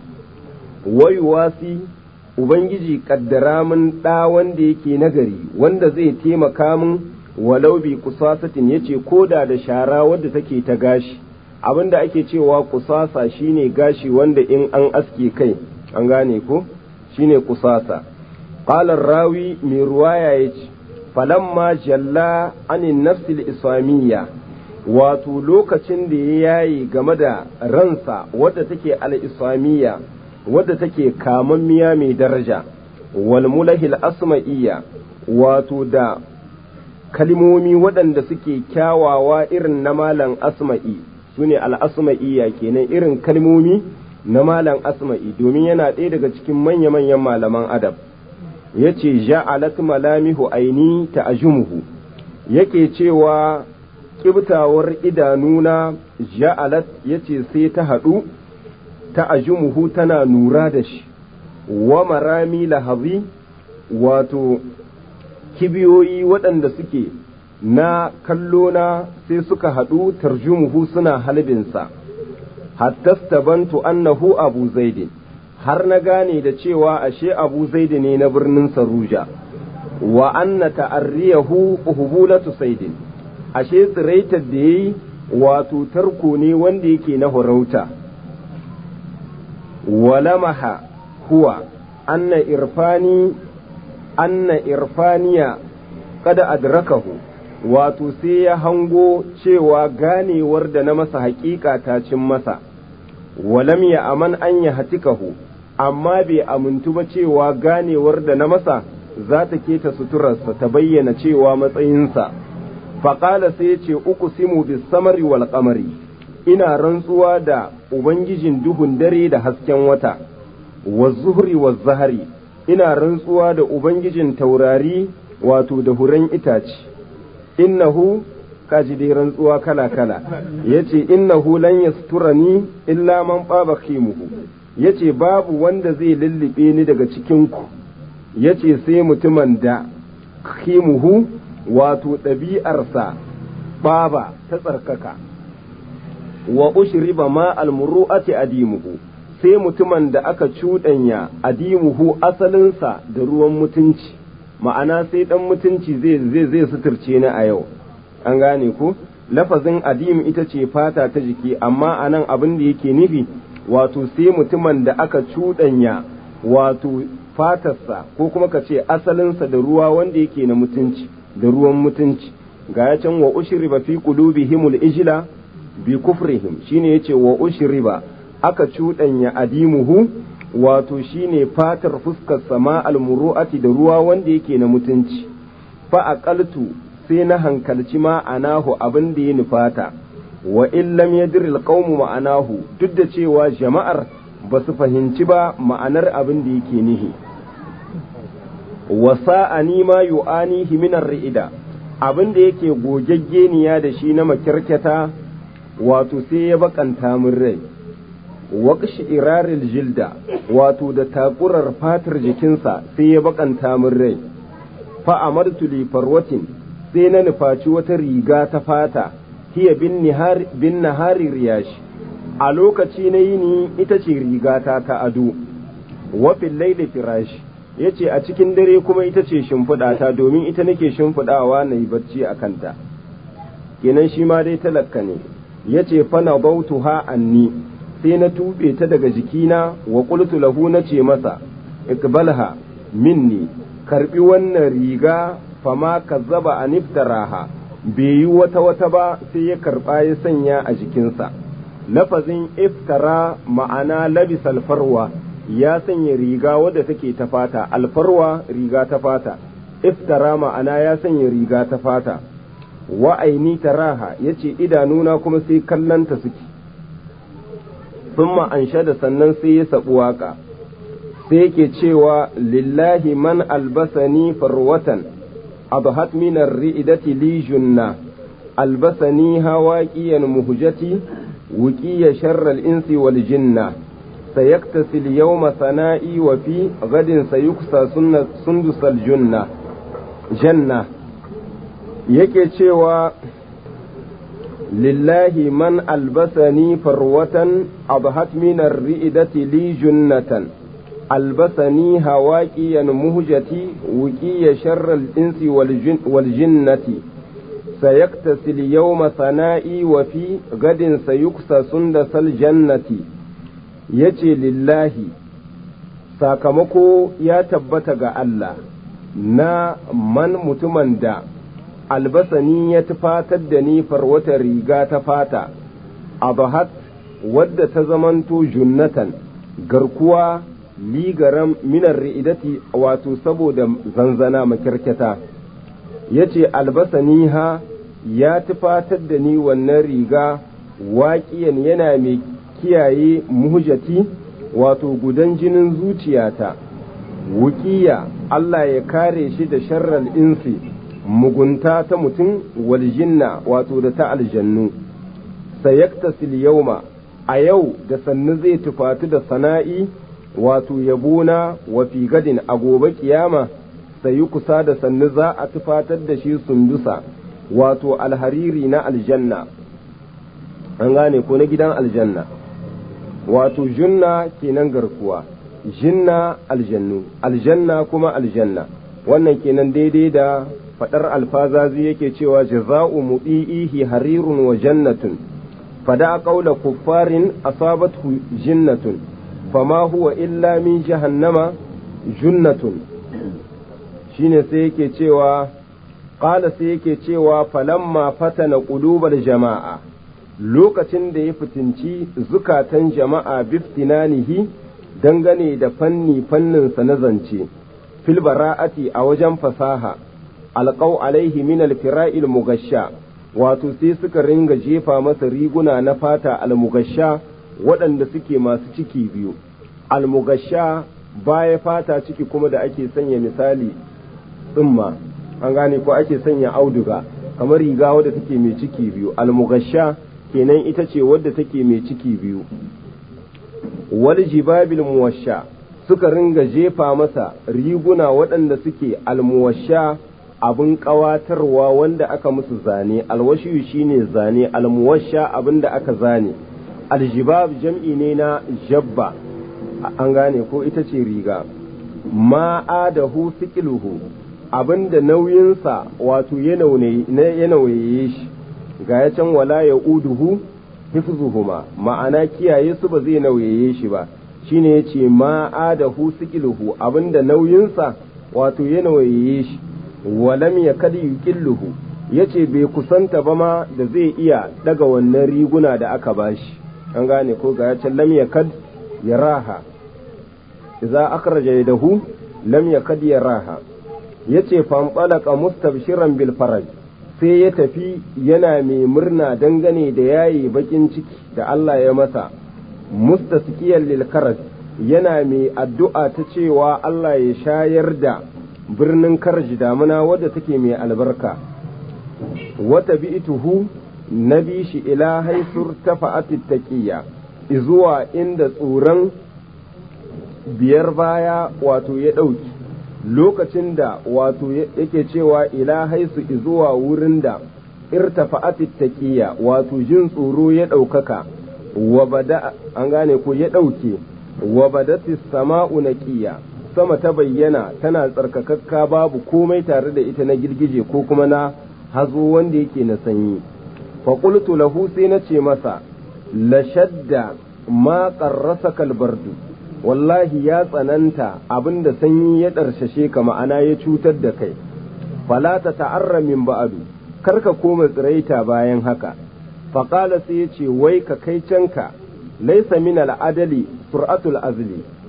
wa yuwasi ubangiji kaddara min ɗa wanda yake nagari wanda zai taimaka min walau bi kusasatin yace koda da shara wadda take ta gashi abinda ake cewa kusasa shine gashi wanda in an aske kai an gane ko shine kusasa qala rawi mai ruwaya yace falamma jalla anin nafsil islamiyya wato lokacin da ya yayi game da ransa wadda take al-islamiyya wadda take kamammiya mai daraja wal mulahil asma'iyya wato da kalmomi waɗanda suke kyawawa irin na malam asma'i su ne al'asma'iyya kenan irin kalmomi na malam asma'i domin yana ɗaya daga cikin manya-manyan malaman adab ya ce ja'alat malamihu aini ta ajumuhu yake cewa ƙibtawar idanuna ja'alat ya ce sai ta haɗu ta ajumuhu tana nura da shi wa marami lahazi wato kibiyoyi waɗanda suke na kallona sai suka haɗu tarjumuhu suna halbinsa hatta bantu annahu abu zaidi har na gane da cewa ashe abu zaidi ne na birnin saruja wa anna ta'arriyahu uhbulatu saidin ashe tsiraitar da yayi wato tarko ne wanda yake na horauta walamaha huwa anna irfani anna irfaniya kada adrakahu wato sai ya hango cewa ganewar da na masa haƙiƙa ta cin masa walam ya aman an ya hatikahu amma bai amintu ba cewa ganewar da na masa za ta keta suturarsa ta bayyana cewa matsayinsa faƙala sai ya ce uku simu bis samari wal qamari ina rantsuwa da ubangijin duhun dare da hasken wata wa zuhri wa zahari ina rantsuwa da ubangijin taurari wato da huren itace innahu kaji dai rantsuwa kala kala yace innahu lan yasturani illa man baba khimuhu yace babu wanda zai lullube ni daga cikin ku yace sai mutumin da khimuhu wato ɗabi'arsa baba ta tsarkaka wa ushriba ma almuru'ati adimuhu sai mutumin da aka cuɗanya adimuhu asalinsa da ruwan mutunci ma'ana sai ɗan mutunci zai zai zai suturce ni a yau an gane ku lafazin adim ita ce fata ta jiki amma anan abin da yake nufi wato sai mutumin da aka cuɗanya wato fatarsa ko kuma ka ce asalinsa da ruwa wanda yake na mutunci da ruwan mutunci ga ya can wa ushriba fi qulubihimul ijla bi kufrihim shine yace wa ushriba aka cuɗanya adimuhu wato shine fatar fuskar sama almuru'ati da ruwa wanda yake na mutunci fa aqaltu sai na hankalci ma'anahu abin da ya nufata wa in lam yadri alqawmu ma'anahu duk da cewa jama'ar ba su fahimci ba ma'anar abin da yake nihi wa sa'ani ma yu'anihi min ar-ri'ida abin da yake gogaggeniya da shi na makirketa wato sai ya bakanta min rai waƙshi iraril jilda wato da takurar fatar jikinsa sai ya bakanta min rai fa amartu li farwatin sai na nufaci wata riga ta fata hiya bin nahari riyashi a lokaci na yini ita ce rigata ta ado wafin laili firashi ya ce a cikin dare kuma ita ce shimfiɗata domin ita nake shimfiɗawa na yi barci a kanta kenan shi ma dai talakka ne ya ce fana bautu ha anni sai na tuɓe ta daga jikina wa qultu lahu na ce masa iqbalha minni karbi wannan riga fama kazzaba an iftaraha bai yi wata wata ba sai ya karba ya sanya a jikinsa lafazin iftara ma'ana labisal farwa ya sanya riga wadda take ta fata alfarwa riga ta fata iftara ma'ana ya sanya riga ta fata wa aini taraha yace idanuna kuma sai kallanta suke thumma da sannan sai ya sabu waka sai yake cewa lillahi man albasani farwatan adhat min ar-ri'dati li junna albasani hawaqiyan muhjati wuqiya sharra al-insi wal jinna سيكتسي اليوم ثنائي وفي غد سيكسى سندس الجنة جنة yake cewa lillahi man albasani farwatan abhat min ar-ri'dati li junnatan albasani hawaqiyan muhjati wuqiya sharra al-insi wal jinnati sayaktasi al-yawma sana'i wa fi gadin sayuksa sundasal jannati yace lillahi sakamako ya tabbata ga Allah na man mutumin da albasani ya tufatar da ni farwata riga ta fata abahat wadda ta zamanto junnatan garkuwa ligaran minar ri'idati wato saboda zanzana makirketa ya ce albasani ha ya tufatar da ni wannan riga waƙiyan yana mai kiyaye muhjati wato gudan jinin zuciyata wukiya Allah ya kare shi da sharral insi mugunta ta mutum waljinna wato da ta aljannu sayaktasil yauma a yau da sannu zai tufatu da sana'i wato yabona wa fi gadin a gobe kiyama sayi kusa da sannu za a tufatar da shi sundusa wato alhariri na aljanna an gane ko na gidan aljanna wato junna kenan garkuwa jinna aljannu aljanna kuma aljanna wannan kenan daidai da fadar alfazazi yake cewa jaza'u mudi'ihi harirun wa jannatun fada qawla kuffarin asabathu jinnatun fama huwa illa min jahannama junnatun shine sai yake cewa qala sai yake cewa falamma fatana qulubal jama'a lokacin da ya fitinci zukatan jama'a biftinanihi dangane da fanni fanninsa na zance fil bara'ati a wajen fasaha alƙau alaihi min alfira'il mugasha wato sai suka ringa jefa masa riguna na fata almugasha waɗanda suke masu ciki biyu almugasha baya fata ciki kuma da ake sanya misali tsumma an gane ko ake sanya auduga kamar riga wadda take mai ciki biyu almugasha kenan ita ce wadda take mai ciki biyu wal jibabil muwasha suka ringa jefa masa riguna waɗanda suke almuwasha abin ƙawatarwa wanda aka musu zane alwashiyu shine zane almuwasha abin da aka zane aljibab jam'i ne na jabba an gane ko ita ce riga ma'adahu sikiluhu abin da nauyinsa wato ya nauye shi ga ya can wala ya uduhu hifzuhuma ma'ana kiyaye su ba zai nauyaye shi ba shine yace ma adahu sikiluhu abinda nauyinsa wato ya nauyaye shi walam yakad yuqilluhu yace bai kusanta ba ma da zai iya daga wannan riguna da aka bashi an gane ko ga yace lam yakad yaraha idza akhraja yadahu lam yakad yaraha yace fanqalaqa mustabshiran bil faraj sai ya tafi yana mai murna dangane da yayi bakin ciki da Allah ya masa mustasqiyal lil karaj yana mai addu'a ta cewa Allah ya shayar da birnin karji damuna wadda take mai albarka wata bi'tuhu na bi shi ila haisur tafa'atit taqiyya izuwa inda tsoron biyar baya wato ya ɗauki lokacin da wato yake cewa ila haisu zuwa wurin da irtafa'atit taqiyya wato jin tsoro ya ɗaukaka wa bada an gane ko ya ɗauke wa badatis sama'u naqiya sama ta bayyana tana tsarkakakka babu komai tare da ita na girgije ko kuma na hazo wanda yake na sanyi fa qultu lahu sai na ce masa la shadda ma qarrasaka albardu wallahi ya tsananta abinda sanyi ya ɗarshashe ka ma'ana ya cutar da kai fala ta ta'arra min ba'adu kar ka koma tsiraita bayan haka faƙala sai ya ce wai ka kai canka laisa min al'adali sur'atul azli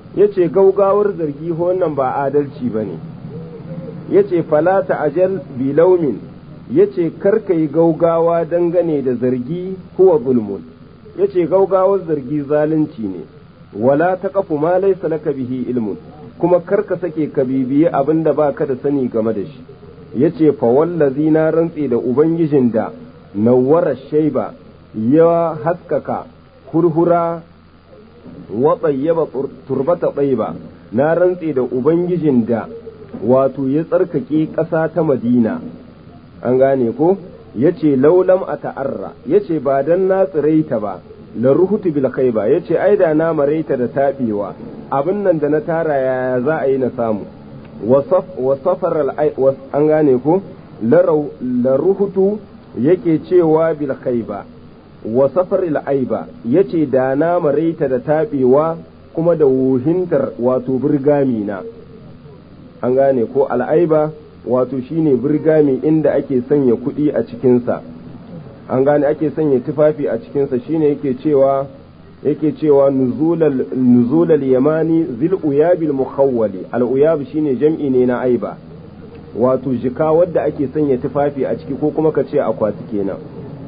ya ce gaugawar zargi wannan ba adalci ba ne ya ce falata ajal bilaumin ya ce karka yi gaugawa dangane da zargi huwa zulmun ya ce gaugawar zargi zalunci ne wala ta kafu ma laisa laka bihi ilmun kuma karka sake ka bibiyi abin da baka da sani game da shi ya ce fa wallazi na rantse da ubangijin da nawwara shaiba ya haskaka hurhura wa tsayyaba turbata tsaiba na rantse da ubangijin da wato ya tsarkake ƙasa ta madina an gane ko ya ce laulam a ta'arra ya ce ba don na tsiraita ba la ruhutu bil khaiba ya ce ai da na maraita da taɓewa abin nan da na tara yaya za a yi na samu wa safar an gane ko la ruhutu yake cewa bil khaiba wa safar aiba ya ce da na maraita da taɓewa kuma da wuhintar wato birgami na an gane ko al'aiba wato shine birgami inda ake sanya kuɗi a cikinsa an gane ake sanya tufafi a cikinsa shine yake cewa yake cewa nuzulal yamani zil uyabil mukhawwali al uyab shine jam'i ne na aiba wato jika wadda ake sanya tufafi a ciki ko kuma ka ce akwati kenan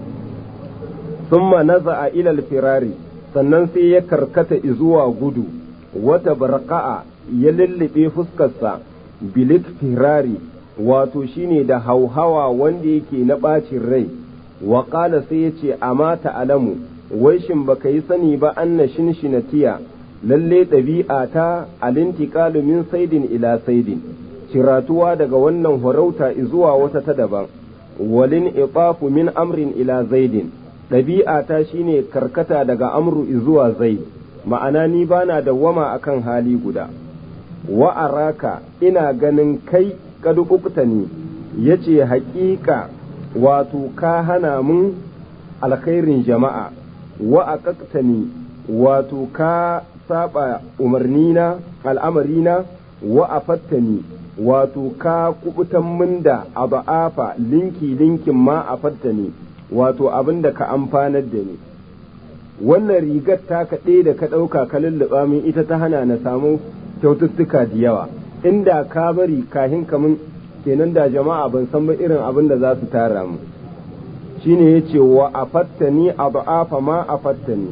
thumma naza'a ila al firari sannan sai ya karkata zuwa gudu wata barqa'a ya lullube fuskarsa bilik firari wato shine da hauhawa wanda yake na ɓacin rai wa ƙala sai ya ce amma ta'alamu wai shin baka yi sani ba anna tiya lalle ɗabi'a ta alintiƙalu min saidin ila saidin ciratuwa daga wannan horauta zuwa wata ta daban walin iqafu min amrin ila zaidin ɗabi'a ta shine karkata daga amru zuwa zaid ma'ana ni bana dawwama akan hali guda wa araka ina ganin kai kadukukta ne ya ce haƙiƙa wato ka hana mun alkhairin jama'a wa a ni wato ka saba umarnina al'amarina wa a fattani wato ka kubutan mun da aba'afa linki linkin ma a fattani wato abin da ka amfanar da ni wannan rigar ta kaɗe da ka ɗauka ka lulluɓa min ita ta hana na samu kyaututtuka da yawa inda ka bari kahin kamun kenan da jama'a ban san ba irin abin da za su tara mu shine ya ce wa a fattani a ba'afa ma a fattani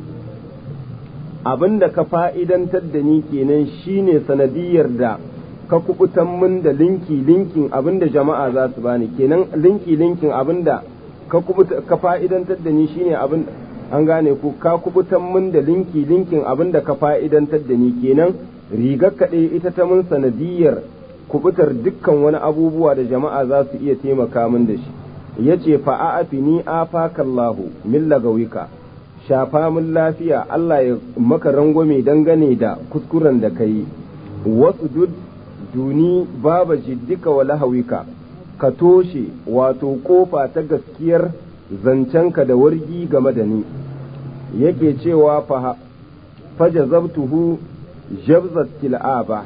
abin da ka fa'idantar da ni kenan shine sanadiyar da ka kubutan min da linki linkin abin da jama'a za su bani kenan linki linkin abin da ka fa'idantar da ni shine abin an gane ku ka kubutan min da linki linkin abin da ka fa'idantar da ni kenan rigar kaɗai ita ta mun sanadiyar kubutar dukkan wani abubuwa da jama'a za su iya taimaka min da shi ya ce fa'a'afi ni afakallahu min lagawika shafa min lafiya Allah ya maka rangwame dangane da kuskuren da ka yi wasu dud duni baba jiddika wa lahawika ka toshe wato kofa ta gaskiyar zancenka da wargi game da ni yake cewa fajazabtuhu jabzat kil'aba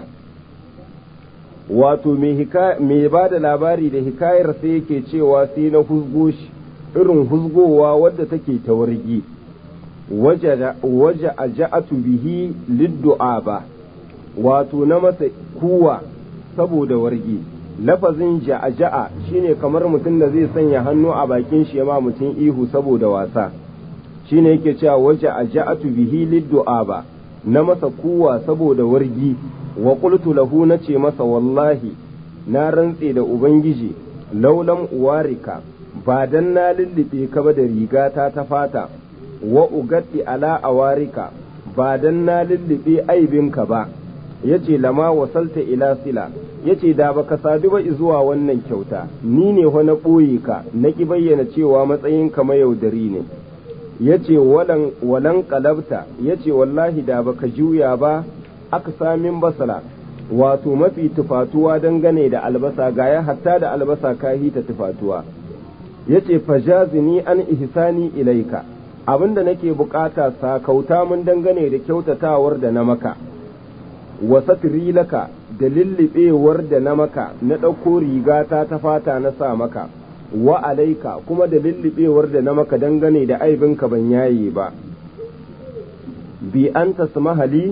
wato mai ba da labari da hikayar sai yake cewa sai na huzgo shi irin huzgowa wadda take ta wargi waje a ja'atu bihi liddu'aba wato na masa kuwa saboda wargi lafazin ja'a shine kamar mutum da zai sanya hannu a bakin shi ma mutum ihu saboda wasa shine yake cewa waje a ja'atu bihi liddu'aba na masa kuwa saboda wargi wa qultu lahu nace masa wallahi na rantse da ubangiji laulam uwarika ba dan na lullube ka ba da rigata ta fata wa ugatti ala awarika ba dan na lullube aibinka ba yace lama wasalta ila sila yace da baka sadu ba zuwa wannan kyauta ni ne fa na ɓoye ka na ki bayyana cewa matsayinka mayaudari ne yace walan walan qalabta yace wallahi da baka juya ba aka samin basala wato mafi tufatuwa dangane da albasa gaya hatta da albasa ka hita tufatuwa yace fajazini an ihsani ilaika abinda nake bukata sakauta mun dangane da kyautatawar da na maka wa satri laka da lillibewar da na maka na ɗauko rigata ta fata na sa maka wa alaika kuma da lillibewar da na maka dangane da aibinka ban yaye ba bi an tasmahali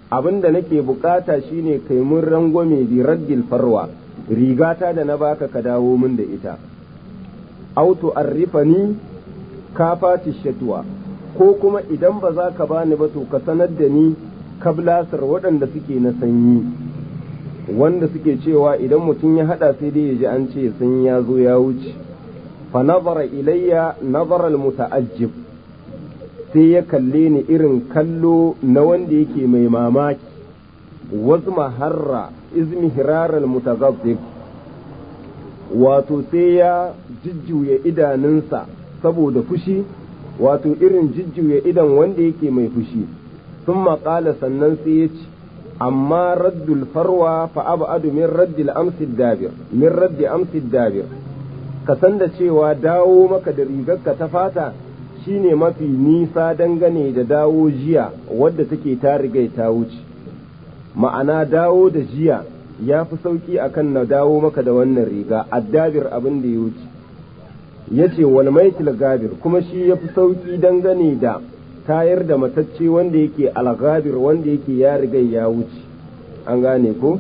abin da nake bukata shine kai mun rangwame bi raddil farwa rigata da na baka ka dawo min da ita auto arrifani kafati shatwa ko kuma idan ba za ka bani ba to ka sanar da ni kablasar waɗanda suke na sanyi wanda suke cewa idan mutum ya hada sai dai ya ji an ce sanyi ya zo ya wuce fa nazara ilayya nazara muta'ajjib sai ya kalle ni irin kallo na wanda yake mai mamaki wazma harra izmi hiraral mutazazzib wato sai ya jujjuya idanunsa saboda fushi wato irin jujjuya idan wanda yake mai fushi sun maƙala sannan sai ya ce amma raddul farwa fa abadu min raddil amsid dabir min raddi amsid dabir ka san da cewa dawo maka da rigarka ta fata shine mafi nisa dangane da dawo jiya wadda take ta riga ta wuce ma'ana dawo da jiya ya fi sauki akan na dawo maka da wannan riga addabir abin da ya wuce ya ce wal maitil gabir kuma shi ya fi sauki dangane da tayar da matacce wanda yake algabir wanda yake ya riga ya wuce an gane ko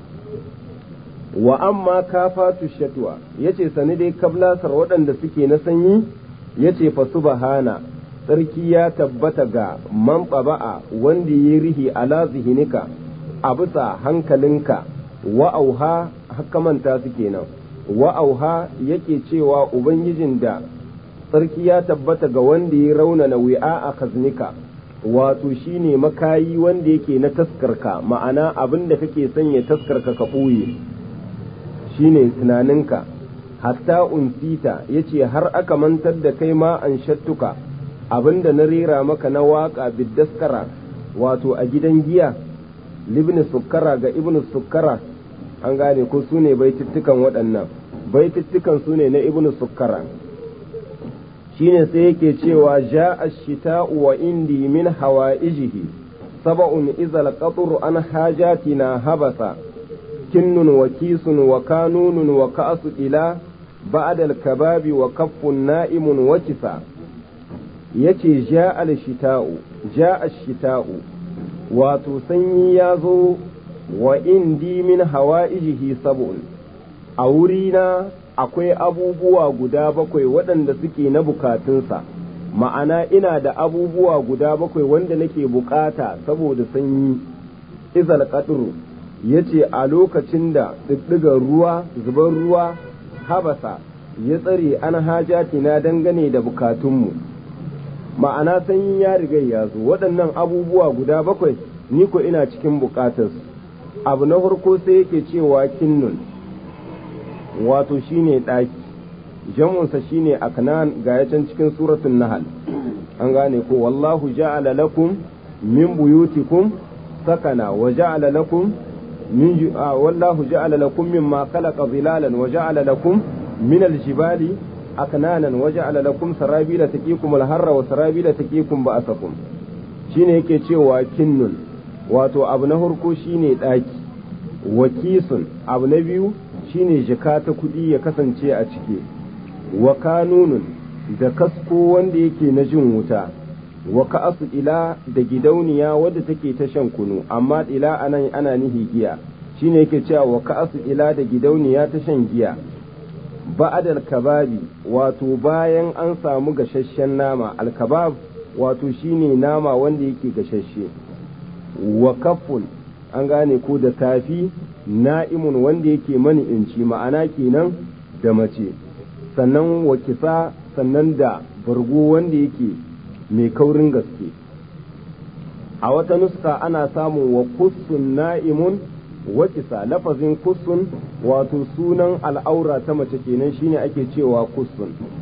wa amma kafatu shatwa yace sani dai kablasar waɗanda suke na sanyi yace fa subhana sarki ya tabbata ga man ba'a wanda ya rihi ala zihinika a bisa hankalinka wa auha hakamanta su kenan wa auha yake cewa ubangijin da sarki ya tabbata ga wanda ya raunana wi'a a kaznika wato shine makayi wanda yake na taskarka ma'ana abin da kake sanya taskarka ka ɓoye shine tunaninka hatta unsita yace har aka mantar da kai ma an shattuka abin da na rera maka na waƙa biddaskara wato a gidan giya libni sukkara ga ibnu sukkara an gane ko su ne baitittukan waɗannan baitittukan su ne na ibnu sukkara shine sai yake cewa ja ashita'u wa indi min hawaijihi sab'un idza qatru an hajatina habasa kinnun wa kisun wa kanunun wa ka'su ila ba'da al-kababi wa kaffun na'imun wa kisa yace ja al-shita'u ja ash-shita'u wato sanyi ya zo wa indi min hawaijihi sab'un a wurina akwai abubuwa guda bakwai waɗanda suke na bukatunsa ma'ana ina da abubuwa guda bakwai wanda nake bukata saboda sanyi izal qadru yace a lokacin da ɗiɗɗigar ruwa zubar ruwa habasa ya tsare an hajati na dangane da bukatunmu ma'ana sanyi ya riga ya zo waɗannan abubuwa guda bakwai ni ko ina cikin bukatarsu abu na farko sai yake cewa kinnun wato shine ɗaki jamunsa shine aknan ga can cikin suratun nahal an gane ko wallahu ja'ala lakum min buyutikum sakana wa ja'ala lakum min wallahu ja'ala lakum mimma khalaqa zilalan wa ja'ala lakum min aljibali aknanan wa ja'ala lakum sarabila taqikum alharra wa sarabila taqikum ba'asakum shine yake cewa kinnun wato abu na farko shine ɗaki wa kisun abu na biyu shine jika ta kuɗi ya kasance a ciki wa kanunun da kasko wanda yake na jin wuta wa ka'asu ila da gidauniya wadda take ta shan kunu amma ila anan ana nihi giya shine yake cewa wa ka'asu ila da gidauniya ta shan giya ba'adal kababi wato bayan an samu gashashen nama alkabab wato shine nama wanda yake gashashe wa kafun an gane ko da tafi na'imun wanda yake mani inci ma'ana kenan da mace sannan wa kisa sannan da bargo wanda yake mai kaurin gaske a wata nuska ana samun wa kussun na'imun wa kisa lafazin kussun wato sunan al'aura ta mace kenan shine ake cewa kussun